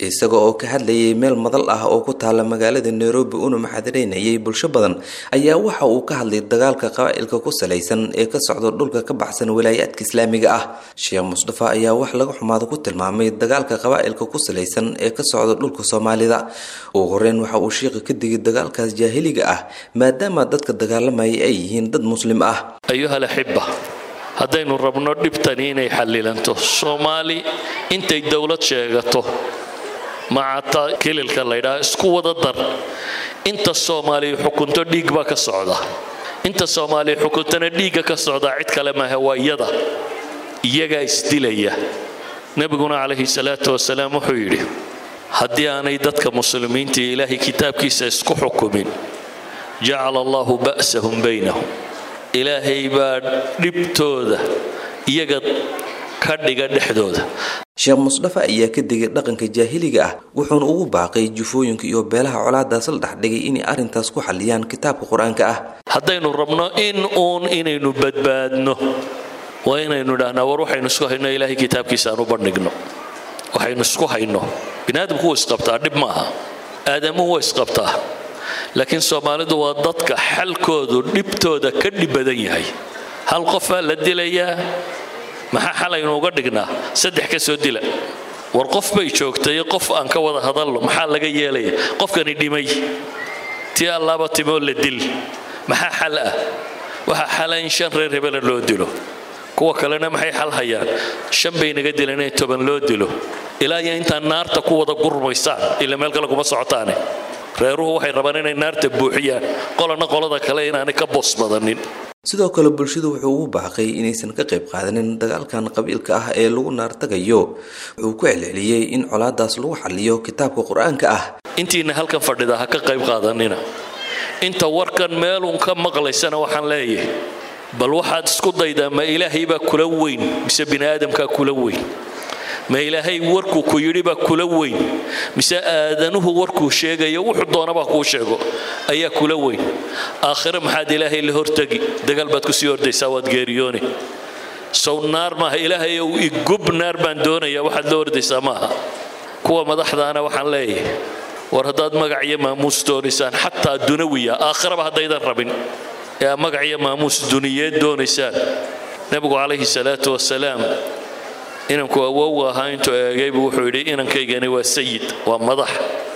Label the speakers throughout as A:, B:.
A: isaga oo ka hadlayay meel madal ah oo ku taala magaalada nairobi una maxadireynayay bulsho badan ayaa waxa uu ka hadlay dagaalka qabaa'ilka ku salaysan ee ka socda dhulka ka baxsan walaayaadka islaamiga ah sheekh mustafa ayaa wax laga xumaado ku tilmaamay dagaalka qabaa'ilka ku salaysan ee ka socda dhulka soomaalida ugu horeyn waxa uu sheekha ka digay dagaalkaas jaahiliga ah maadaama dadka dagaalamaya ay yihiin dad muslim ah
B: ayuhal axibba haddaynu rabno dhibtani inay xallilanto soomaali intay dowlad sheegato macata kililka laydhaha isku wada dar inta soomaaliya xukunto dhiig baa ka socda inta soomaaliya xukuntana dhiigga ka socdaa cid kale maaha waa iyada iyagaa isdilaya nebiguna calayhi salaatu wasalaam wuxuu yidhi haddii aanay dadka muslimiinta iyo ilaahay kitaabkiisa isku xukumin jacala allahu ba'sahum baynahum ilaahay baa dhibtooda iyaga ka dhiga dhexdooda
A: sheekh musdafa ayaa ka digay dhaqanka jaahiliga ah wuxuuna ugu baaqay jufooyinka iyo beelaha colaadaas la dhexdhigay inay arrintaas ku xalliyaan kitaabka qur-aanka ah
B: haddaynu rabno in uun inaynu badbaadno waa inaynu idhahnaa war waxaynu isku hayno ilaahay kitaabkiisa aan u bandhigno waxaynu isku hayno biniaadamku wuu isqabtaa dhib ma aha aadamuhu waa isqabtaa laakiin soomaalidu waa dadka xalkoodu dhibtooda ka dhib badan yahay hal qofaa la dilayaa maxaa xalaynu uga dhignaa saddex ka soo dila war qof bay joogtay qof aan ka wada hadalno maxaa laga yeelaya qofkani dhimay tii allaaba timoo la dil maxaa xal ah waxaa xala in shan reer hebela loo dilo kuwa kalena maxay xal hayaan shan bay naga dilan in toban loo dilo ilaa iyo intaan naarta ku wada gurmaysaan ila meel kale kuma socotaane reeruhu waxay rabaan inay naarta buuxiyaan qolana qolada kale inaanay ka boos badanin
A: sidoo kale bulshadu wuxuu ugu baaqay inaysan ka qayb qaadanin dagaalkan qabiilka ah ee lagu naartagayo wuxuu ku celceliyey in colaadaas lagu xaliyo kitaabka qur-aanka ah
B: intiina halkan fadhida ha ka qayb qaadanina inta warkan meelun ka maqlaysana waxaan leeyahay bal waxaad isku daydaa ma ilaahay baa kula weyn mise biniaadamkaa kula weyn ma ilaahay warkuu ku yidhi baa kula weyn mise aadanuhu warkuu sheegayo wuxuu doonabaa kuu sheego ayaa kula weyn aakhire maxaad ilaahay la hortegi dagaal baad kusii ordaysaa waad geeriyooni sow naar maaha ilaahay ow igub naar baan doonaya waxaad la ordaysaa maaha kuwa madaxdaana waxaan leeyahay war haddaad magac iyo maamuus doonaysaan xataa dunawiya aakhiraba haddaydan rabin ee aad magac iyo maamuus duniyeed doonaysaan nebigu calayhi salaatu wasalaam inanku awow ahaa intuu eegaybu wuxuu yidhi inankaygani waa sayid waa madax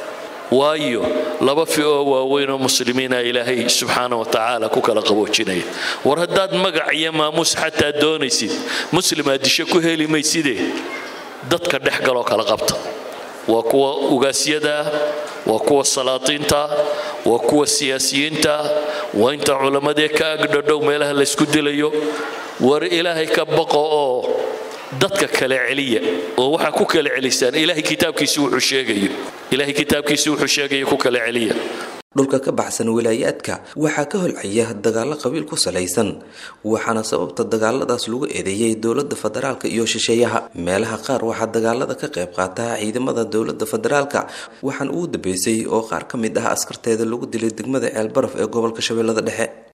B: waayo laba fi oo waaweyn oo muslimiina ilaahay subxaana wa tacaala ku kala qaboojinaya war haddaad magac iyo maamuus xataa doonaysid muslim aad disho ku heli mayside dadka dhex galoo kala qabta waa kuwa ugaasyada waa kuwa salaatiinta waa kuwa siyaasiyiinta waa inta culammadee ka agdhadhow meelaha laysku dilayo war ilaahay ka baqo oo dadka kale celiya oo waxaa ku kala celisaan ilaahay kitaabkiisi wuxuu sheegayo ilaahay kitaabkiisi wuxuu sheegayo ku kala celiya
A: dhulka ka baxsan wilaayaadka waxaa ka holcaya dagaallo qabiil ku salaysan waxaana sababta dagaaladaas lagu eedeeyey dowladda federaalka iyo shisheeyaha meelaha qaar waxaa dagaalada ka qayb qaata ciidamada dowladda federaalka waxaan ugu dambeysay oo qaar ka mid ah askarteeda lagu dilay degmada ceelbaraf ee gobolka shabeellada dhexe